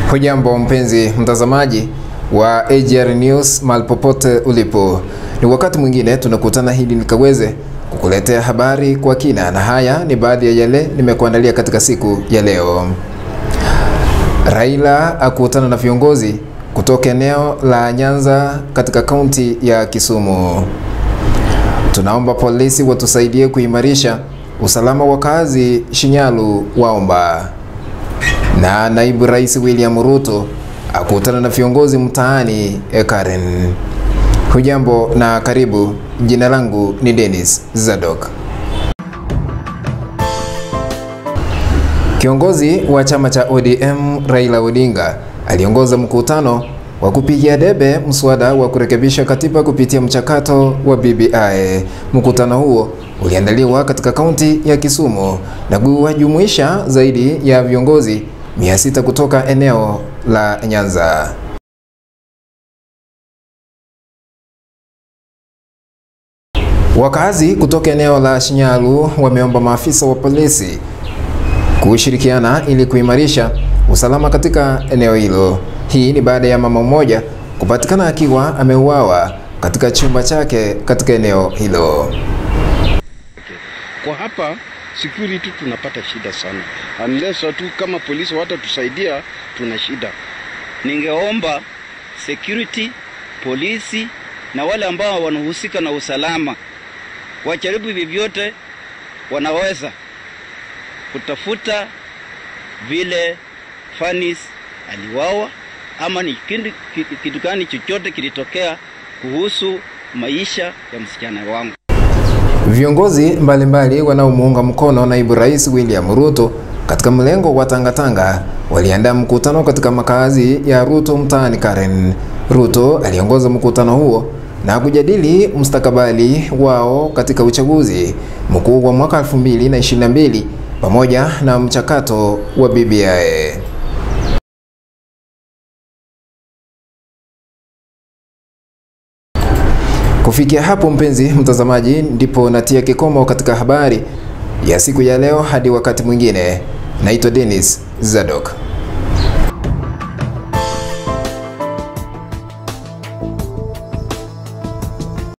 Hujambo mpenzi mtazamaji wa AGR News mahali popote ulipo, ni wakati mwingine tunakutana hili nikaweze kukuletea habari kwa kina, na haya ni baadhi ya yale nimekuandalia katika siku ya leo. Raila akutana na viongozi kutoka eneo la Nyanza katika kaunti ya Kisumu. Tunaomba polisi watusaidie kuimarisha usalama wa kazi Shinyalu waomba. Na naibu rais William Ruto akutana na viongozi mtaani Karen. Hujambo na karibu. Jina langu ni Dennis Zadok. Kiongozi wa chama cha ODM Raila Odinga aliongoza mkutano wa kupigia debe mswada wa kurekebisha katiba kupitia mchakato wa BBI. Mkutano huo uliandaliwa katika kaunti ya Kisumu na kuwajumuisha zaidi ya viongozi 600 kutoka eneo la Nyanza. Wakazi kutoka eneo la Shinyalu wameomba maafisa wa polisi kushirikiana ili kuimarisha usalama katika eneo hilo. Hii ni baada ya mama mmoja kupatikana akiwa ameuawa katika chumba chake katika eneo hilo. Kwa hapa security tunapata shida sana, unless watu kama polisi watatusaidia, tuna shida. Ningeomba security, polisi na wale ambao wanahusika na usalama wajaribu vyovyote wanaweza kutafuta vile Fanis aliwawa ama ni kitu gani chochote kilitokea kuhusu maisha ya msichana wangu. Viongozi mbalimbali wanaomuunga mkono naibu rais William Ruto katika mlengo wa Tangatanga waliandaa mkutano katika makazi ya Ruto mtaani Karen. Ruto aliongoza mkutano huo na kujadili mustakabali wao katika uchaguzi mkuu wa mwaka 2022 pamoja na mchakato wa BBI. Kufikia hapo, mpenzi mtazamaji, ndipo natia kikomo katika habari ya siku ya leo. Hadi wakati mwingine, naitwa Dennis Zadok.